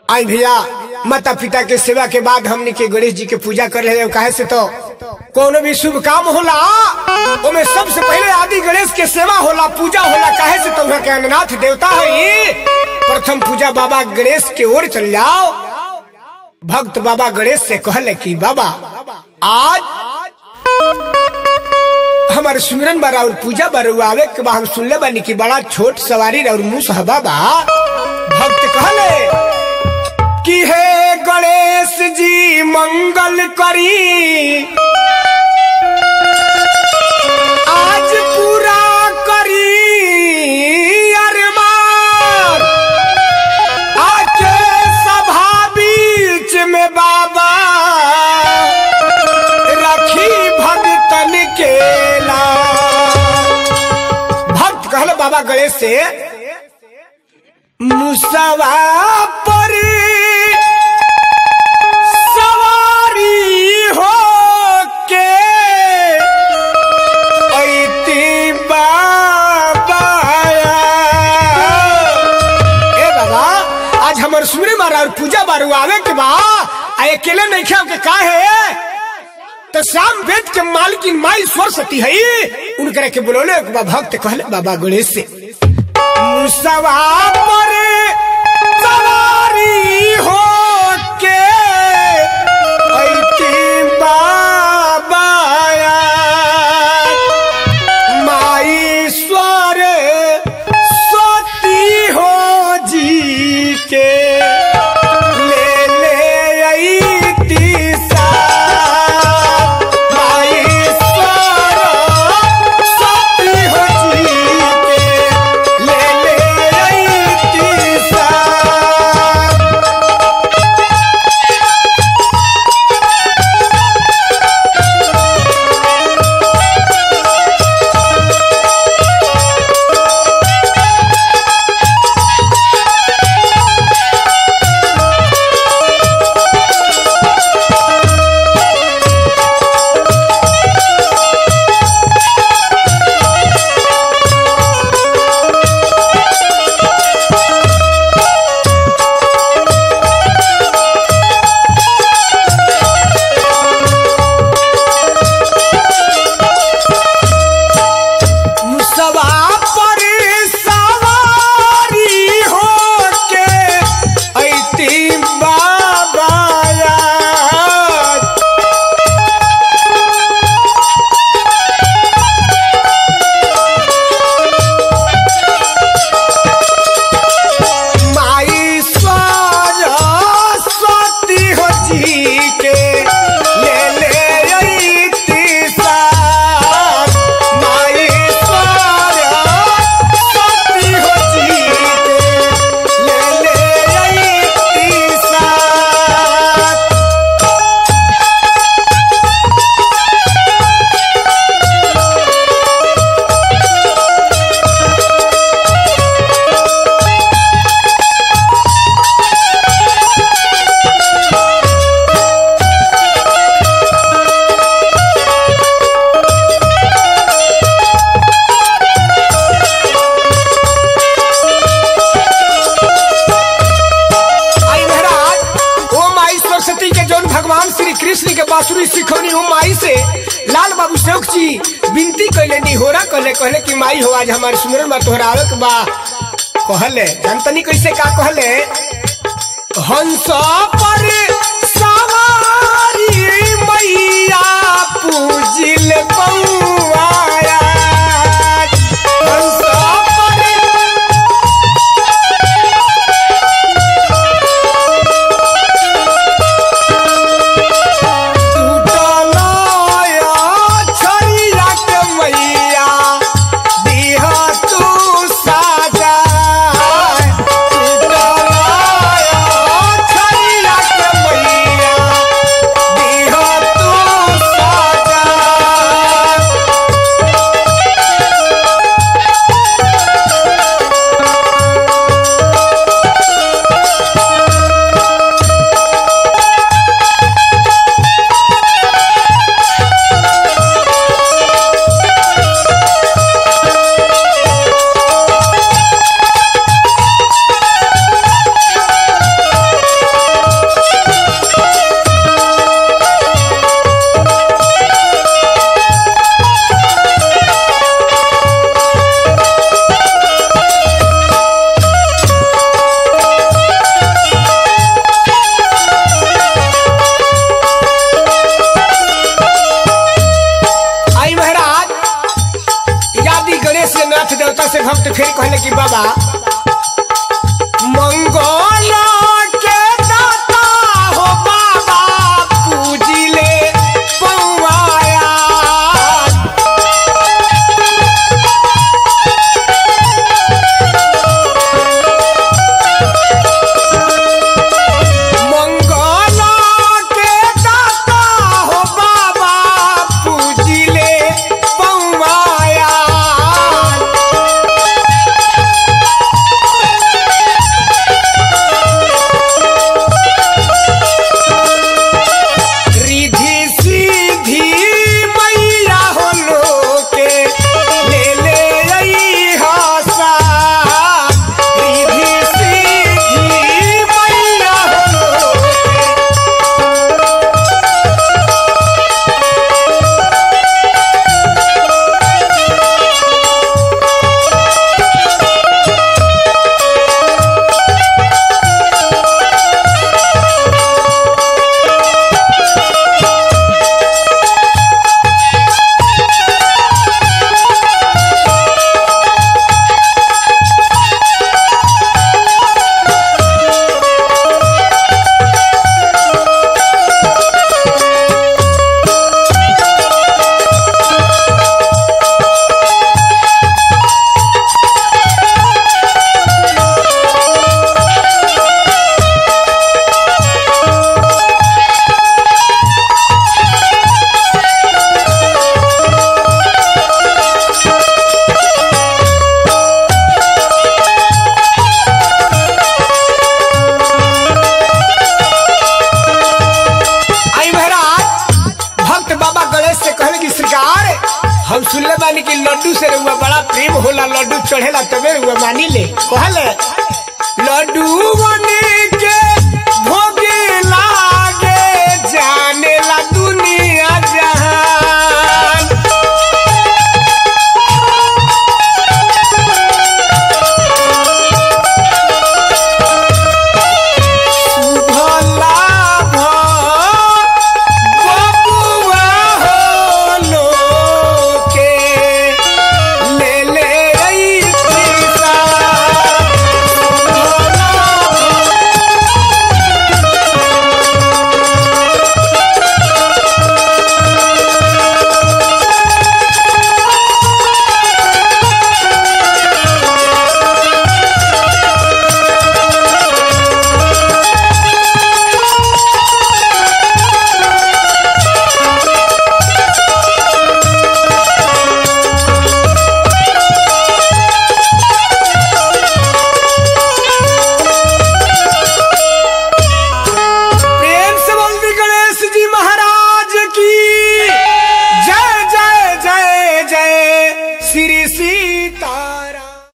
आई भैया माता पिता के सेवा के बाद हमने के गणेश जी के पूजा कर रहे कहे से तो कोनो भी शुभ काम होला ओमे सबसे पहले आदि गणेश के सेवा होला पूजा होला कहे से तो वहाँ के अननाथ देवता है प्रथम पूजा बाबा गणेश के ओर चल जाओ भक्त बाबा गणेश से कहले कि बाबा आज हमारे सुमिरन बारा और पूजा बारू आवे के बा हम सुनले बानी कि बड़ा छोट सवारी और मुंह है बाबा भक्त कहले कि हे गणेश जी मंगल करी आज पूरा करी अरमान आके सभा बीच में बाबा रखी भगतन के लाल। भक्त कहल बाबा गणेश से मुसवा पर सवारी हो के ऐती बाबा ए बाबा आज हमर सुमरे मारा और पूजा बारू आवे के बा आ अकेले नहीं खाओ के का है तो शाम वेद के मालकिन माई सरस्वती है उनकरे के बोलोले एक बा भक्त कहले बाबा गणेश से मुसवा पर सवारी हो के ऐती बाबा माई स्वर सती हो जी के ले ले अइती साथ। माई स्वर सती हो जी के ले ले अइती साथ। मुसवा पर सवारी हो के ऐती बाबा याद। माई सरस्वती हो जी के ले ले अइती साथ। माई सरस्वती हो जी के ले ले अइती साथ। आई महाराज ओ माई सरस्वती के जौन भगवान श्री कृष्ण के बांसुरी सिखौनी ओ माई से लाल बाबू शौक जी विनती कैले निहोरा कहले कहले कि माई हो आज हमारे सुमरन में तोहरा आवे के बा कहले जानतनी कैसे का कहले हंस पर सवारी मैया पूजिल बउआया हंस पर टूटलाया छड़िया के मैया दिहा तू साजा टूटलाया छड़िया के मैया दिहा तू साजा पहिले कहल